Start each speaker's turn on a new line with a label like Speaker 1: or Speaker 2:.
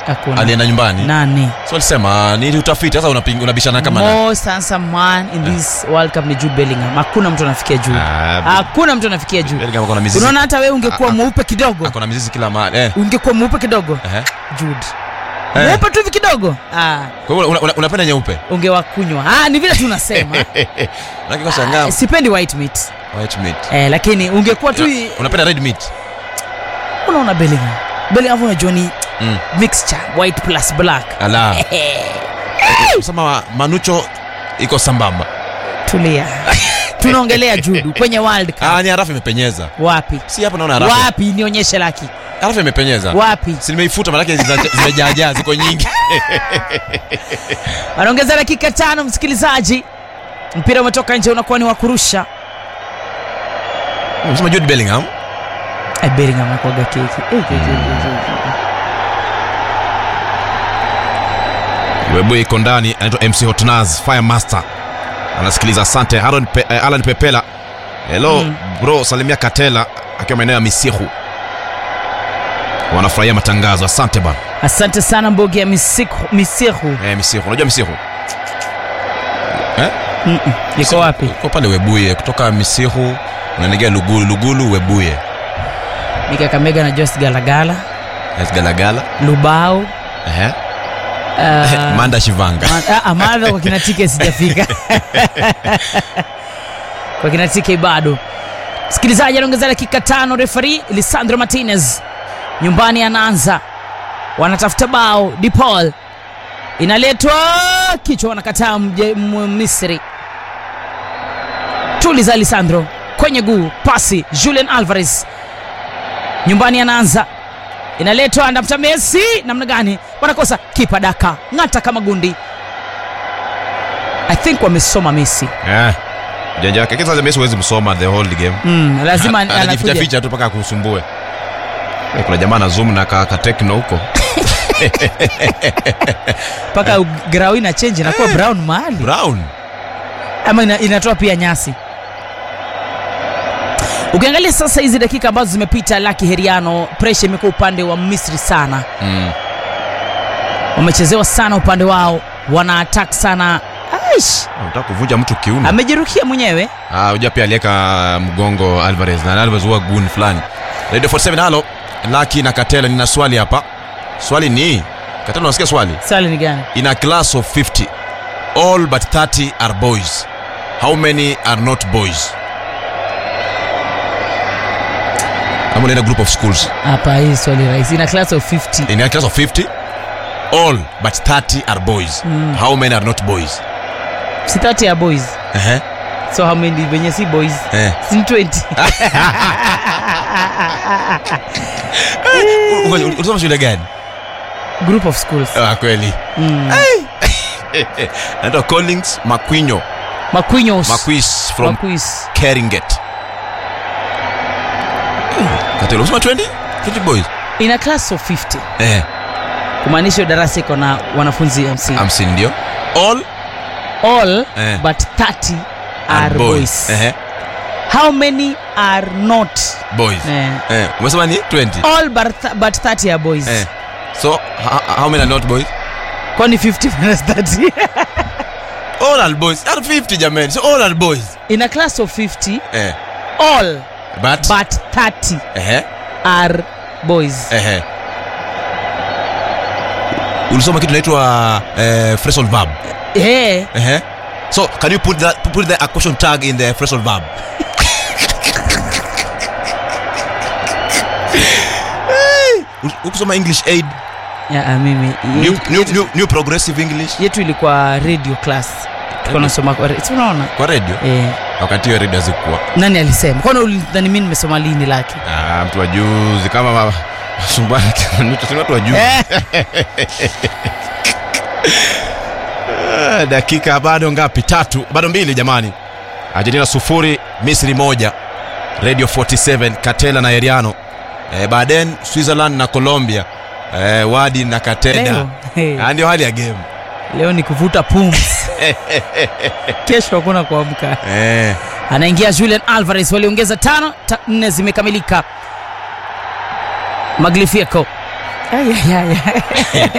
Speaker 1: hakuna
Speaker 2: alienda nyumbani
Speaker 1: nani
Speaker 2: so alisema ni utafiti sasa unaping- unabishana kama na
Speaker 1: most handsome man in this world cup ni jude bellingham hakuna mtu anafikia juu
Speaker 2: Ah,
Speaker 1: hakuna mtu anafikia juu
Speaker 2: Bellingham ako na mizizi
Speaker 1: unaona hata wewe ungekuwa
Speaker 2: Ah, ah.
Speaker 1: mweupe kidogo
Speaker 2: ako na mizizi kila mahali eh.
Speaker 1: ungekuwa mweupe kidogo
Speaker 2: Ehe.
Speaker 1: jude
Speaker 2: Eh.
Speaker 1: mweupe tu hivi kidogo ah,
Speaker 2: kwa hiyo una- una- unapenda nyeupe
Speaker 1: ungewakunywa ah, ni vile tu nasema
Speaker 2: Unataka kushangaa
Speaker 1: Ah, sipendi white meat
Speaker 2: white meat
Speaker 1: eh, lakini ungekuwa tu
Speaker 2: Una- unapenda red meat
Speaker 1: unaona bellingham bellingham unajua ni
Speaker 2: mm.
Speaker 1: mixture white plus black
Speaker 2: ala sema manucho iko sambamba
Speaker 1: tulia tunaongelea judu kwenye world cup
Speaker 2: ah, ni harafu imepenyeza
Speaker 1: wapi
Speaker 2: si hapa naona harafu
Speaker 1: wapi nionyeshe laki
Speaker 2: harafu imepenyeza
Speaker 1: wapi
Speaker 2: si nimeifuta manake zina- zimejaajaa ziko nyingi
Speaker 1: wanaongeza dakika tano msikilizaji mpira umetoka nje unakuwa ni wa kurusha
Speaker 2: Unasema Jude Bellingham
Speaker 1: Eh, bellingham akwaga keki Eh, eh, eh, eh, eh.
Speaker 2: Webu iko ndani anaitwa MC Hotnaz Fire Master anasikiliza asante Aaron Pe, eh, Alan Pepela hello
Speaker 1: Mm.
Speaker 2: bro salimia Katela akiwa maeneo ya Misihu wanafurahia matangazo asante bana
Speaker 1: asante sana mbogi ya misiku misihu
Speaker 2: eh, Misihu unajua Misihu eh?
Speaker 1: Mm-mm. iko wapi
Speaker 2: Iko pale Webuye kutoka Misihu unaelekea Lugulu Lugulu Webuye
Speaker 1: mikakamega na jos galagala
Speaker 2: Yes, Galagala
Speaker 1: lubao
Speaker 2: ehe
Speaker 1: ah,
Speaker 2: Manda Shivanga
Speaker 1: Ma- ah, ah, madha kwa kina tike sijafika kwa kina tike bado msikilizaji anaongeza dakika tano refari lisandro martinez nyumbani anaanza wanatafuta bao dipol inaletwa kichwa wanakataa mje- m- misri tuliza lisandro kwenye guu pasi julian alvarez nyumbani anaanza inaletwa anatafuta messi namna gani wanakosa kipa daka ng'ata kama gundi i think wamesoma messi
Speaker 2: eh janja yake kisa Messi huwezi msoma the whole game
Speaker 1: mm, lazima anakuja
Speaker 2: anajificha tu mpaka akusumbue Eh, kuna jamaa na zoom na ka, ka techno huko
Speaker 1: mpaka grau ina change inakuwa brown mahali
Speaker 2: brown
Speaker 1: ama ina, inatoa pia nyasi ukiangalia sasa hizi dakika ambazo zimepita laki heriano presha imekuwa upande wa misri sana
Speaker 2: mm.
Speaker 1: wamechezewa sana upande wao wana attack sana Aish,
Speaker 2: unataka kuvunja mtu kiuno
Speaker 1: amejeruhia mwenyewe
Speaker 2: ah unajua pia aliweka mgongo Alvarez na Alvarez huwa gun fulani Radio 47 halo Lucky na Katela nina swali hapa swali ni Katela unasikia swali
Speaker 1: swali ni gani
Speaker 2: in a class of 50 all but 30 are boys how many are not boys ama unaenda group of schools
Speaker 1: hapa hii swali rahisi ina class of 50
Speaker 2: in a class of 50 all but 30 are boys
Speaker 1: Mm.
Speaker 2: how many are not boys
Speaker 1: si 30 ya boys
Speaker 2: Ehe.
Speaker 1: so how many venye si boys
Speaker 2: Eh.
Speaker 1: si ni 20
Speaker 2: U- u- ulisoma shule gani
Speaker 1: group of schools
Speaker 2: ah, kweli
Speaker 1: mm.
Speaker 2: naitwa collins makwinyo
Speaker 1: maquinos
Speaker 2: maquis from
Speaker 1: Maquis.
Speaker 2: keringet katelo usema 20 20 boys
Speaker 1: ina class of 50
Speaker 2: eh
Speaker 1: kumaanisha hiyo darasa iko na wanafunzi 50
Speaker 2: hamsini ndio all
Speaker 1: all
Speaker 2: Eh.
Speaker 1: but 30 are boys,
Speaker 2: Ehe,
Speaker 1: how many are not
Speaker 2: boys
Speaker 1: eh.
Speaker 2: eh umesema ni 20
Speaker 1: all but, th- but 30 are boys
Speaker 2: eh so ho- how many are not boys
Speaker 1: kwani 50 minus 30
Speaker 2: all are boys are 50 jamani so all are boys
Speaker 1: in a class of 50
Speaker 2: eh
Speaker 1: all
Speaker 2: but
Speaker 1: but 30
Speaker 2: ehe
Speaker 1: are boys
Speaker 2: ehe ulisoma kitu inaitwa eh, phrasal verb
Speaker 1: eh
Speaker 2: ehe so can you put that put the a question tag in the phrasal verb Hey, ukusoma english aid
Speaker 1: ya, ah, mimi
Speaker 2: new,
Speaker 1: yetu,
Speaker 2: new, new, new progressive english
Speaker 1: yetu ilikuwa radio class tulikuwa nasoma kwa si unaona
Speaker 2: kwa radio
Speaker 1: eh,
Speaker 2: wakati hiyo radio hazikuwa
Speaker 1: nani alisema kwani ulidhani mimi nimesoma lini lake
Speaker 2: ah, mtu wa juzi kama ma- masumbwana kimanucho si watu wa juzi Ah, dakika bado ngapi tatu bado mbili jamani argentina sufuri misri moja radio 47 katela na eriano eh, baden switzerland na colombia eh, wadi na kateda
Speaker 1: leo, eh,
Speaker 2: Ah, ndio hali ya game
Speaker 1: leo ni kuvuta pumzi kesho hakuna kuamka
Speaker 2: eh.
Speaker 1: anaingia julian alvarez waliongeza tano ta, nne zimekamilika maglifieko